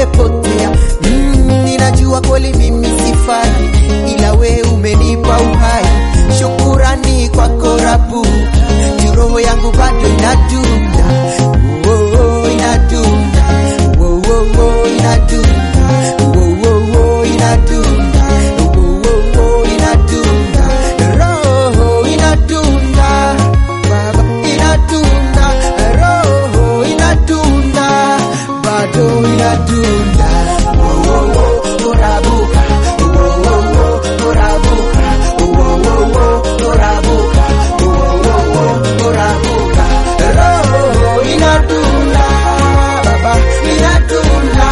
nimepotea. Mm, ninajua kweli mimi sifai, ila we umenipa uhai. Shukurani kwako Rabu, juu roho yangu bado inadunda, oh, oh, inadunda, oh, oh, oh, inadunda, oh, oh, oh, inadunda, oh, oh, oh, inadunda, roho inadunda, baba inadunda, roho inadunda, bado inadunda, oh, oh, oh, orabuka, oh, oh, oh, orabuka, oh, oh, oh, orabuka, oh, oh, oh, orabuka, roho inadunda, baba inadunda,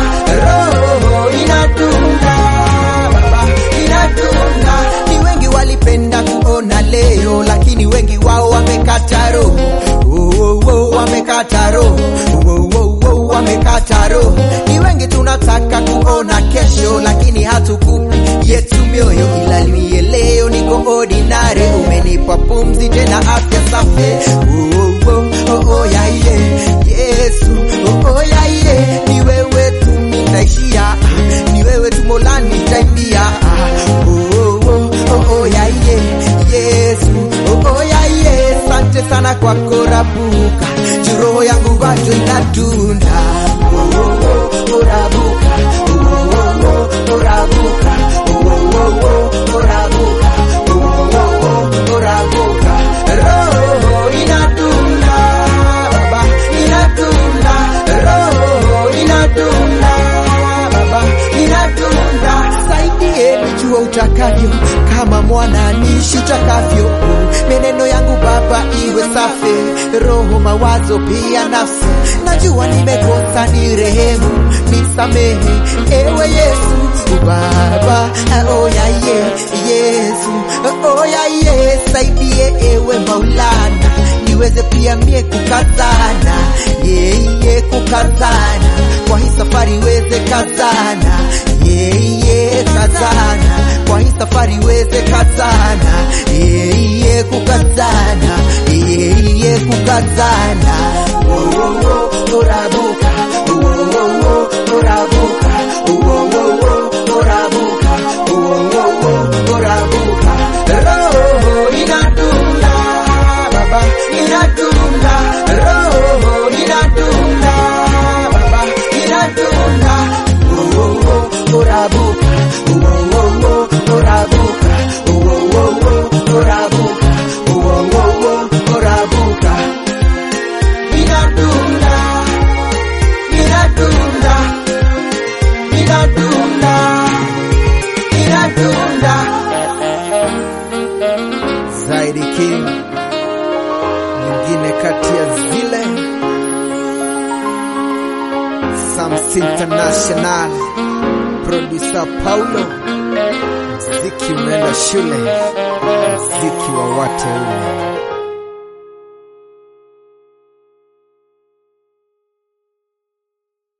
roho inadunda, baba inadunda. Ni wengi walipenda kuona leo, lakini wengi wao wamekata roho, oh, oh, oh, wamekata roho, oh, oh, oh, wamekata roho. Ni wengi tunataka kuona kesho, lakini hatukupi yetu mioyo, ila mie leo niko ordinary, umenipa pumzi tena afya safi, oh, oh, oh, oh, yeah, yeah. Yesu, oh, oh, yeah, yeah. Ni wewe tu nitaishia, ni wewe tu Mola nitaimbia, oh, oh, oh, oh, oh, yeah, yeah. Yesu, oh, oh, yeah, yeah. Asante sana kwa korabuka, juu roho yangu bado inadunda, oh, oh, oh, oh, rabuka, oh, oh, oh, oh, rabuka, oh, oh, oh, oh, rabuka, oh, oh, oh, oh, rabuka, roho inadunda, baba inadunda, roho inadunda, baba inadunda, saidie nijua utakavyo, kama mwana nishi utakavyo, meneno yangu Baba iwe safi, roho, mawazo pia nafsi. Najua nimekosa, ni rehemu, nisamehe ewe Yesu Baba, oya ye Yesu, oya ye, saidie ewe Maulana, niweze pia mie kukazana, yeye kukazana, kwa hii safari weze kazana, yeye kazana, kwa hii safari weze kazana, yeye kukazana, yeye kukazana, oh, oh, oh, orabuka, oh, oh, oh, orabuka, oh, oh, oh, orabuka, oh, oh, oh, orabuka, roho inadunda, baba inadunda, roho inadunda, baba inadunda, oh, oh, oh, orabuka, oh, oh, oh, orabuka, oh, oh, oh, orabuka, oh, oh, oh, orabuka, inadunda, inadunda, inadunda, inadunda. Zaidi King, nyingine kati ya zile Sams International, producer Paulo, mziki umeenda shule, mziki wa wateule.